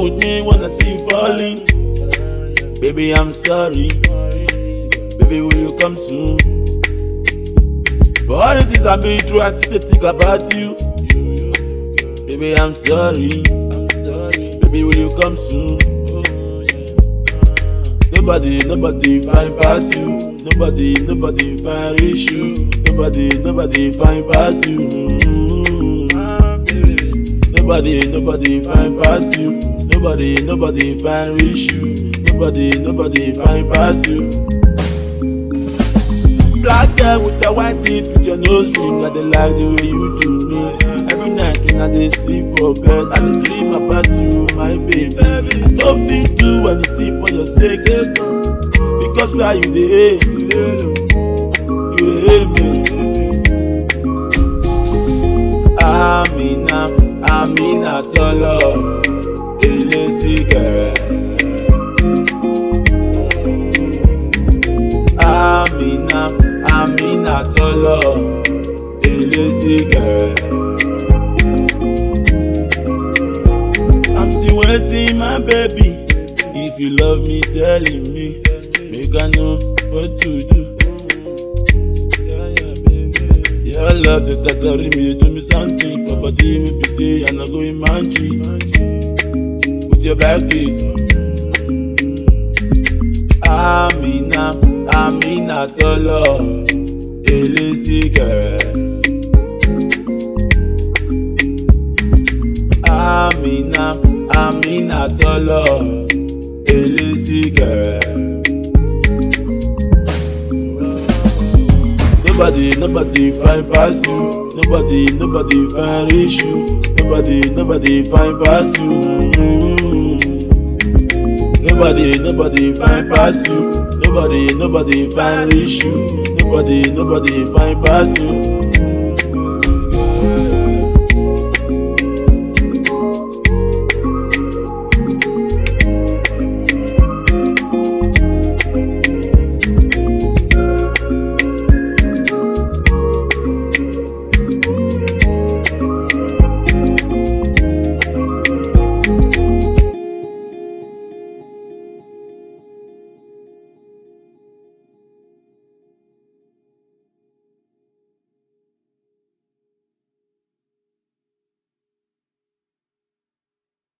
with me when I see you falling. Baby, I'm sorry. Baby, will you come soon? For all the things I've been through, I still dey think about you. Baby, I'm sorry. Baby, will you come soon? Nobody, nobody find pass you. Nobody, nobody find reach you. Nobody, nobody find pass you. Nobody, nobody find pass you. Nobody, nobody find reach you. Nobody, nobody find pass you. Black girl with the white teeth with your nose ring, I dey like the way you do me. Every night when I dey sleep for bed, I dey dream about you, my baby. I no fit do anything for your sake, because why you dey hate, you dey hate me. Amina, Amina tọlọ, elesi gẹrẹ. Amina, Amina tọlọ, elesi gẹrẹ. I'm still waiting, my baby. If you love me, telling me, make I know what to do. Your love, the tattoo me, do me something for body, me be say I no go in manji. With your back beat. Amina, Amina tọlọ, elesi gẹrẹ. Amina, Amina tọlọ, elesi gẹrẹ. Nobody, nobody find pass you. Nobody, nobody find reach you. Nobody, nobody find pass you. Nobody, nobody find pass you. Nobody, nobody find reach you. Nobody, nobody find pass you.